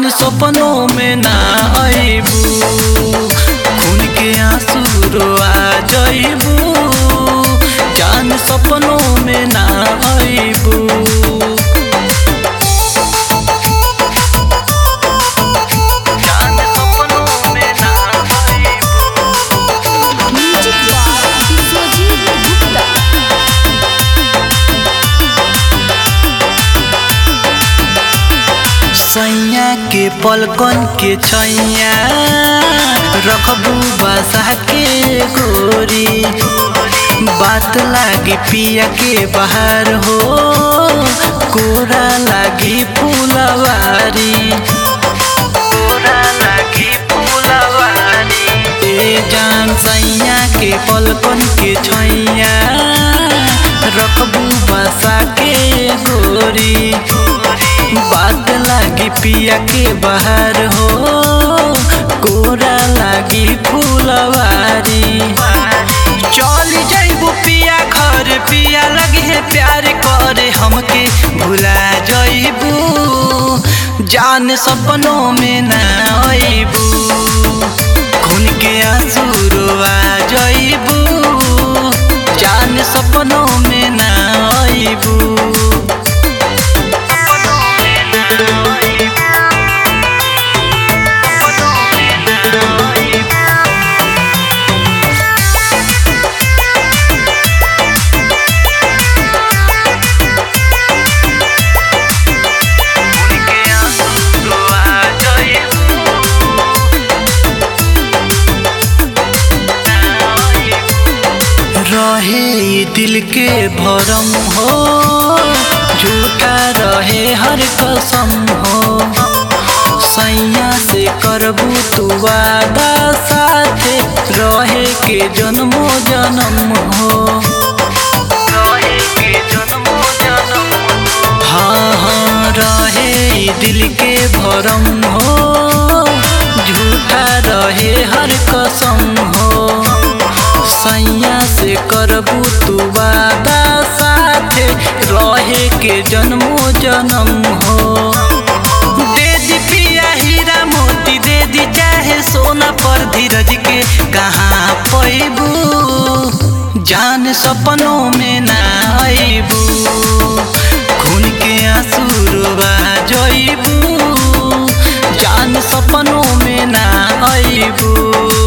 जान सपनों में ना आईबू खून के आंसू रोआ जईबू जान सपनों में ना आईबू जान सपनों में ना आईबू म्यूजिक बाय विश्वजीत गुप्ता सैया के पलकन के छैया रखबू बसा के गोरी बात लागी पिया के बाहर हो कोरा लागी फूलवारी कोरा लागी फूलवारी ए जान सैया के पलकन के छैया रखबू बसा के गोरी बात लागी पिया के बाहर हो कोरा लागी फूलवारी चल जइबू पिया घर पिया लगी है प्यार करे हमके भुला जइबू जान सपनों में ना आईबू खून के आंसू रोआ जइबू जान सपनों में ना आईबू रहे ई दिल के भरम हो झूठा रहे हर कसम हो सैया से करबू तू वादा साथे रहे के जन्मो जन्म हो रहे के जन्मो जन्म हाँ हाँ रहे ई दिल के भरम हो झूठा रहे हर कसम हो सैया से करबू तू वादा साथे रहे के जन्मो जन्म हो दे दी पिया हीरा मोती दे दी चाहे सोना पर धीरज के कहाँ पैबू जान सपनों में ना आईबू खून के आंसू रोवा जइबू जान सपनों में ना आईबू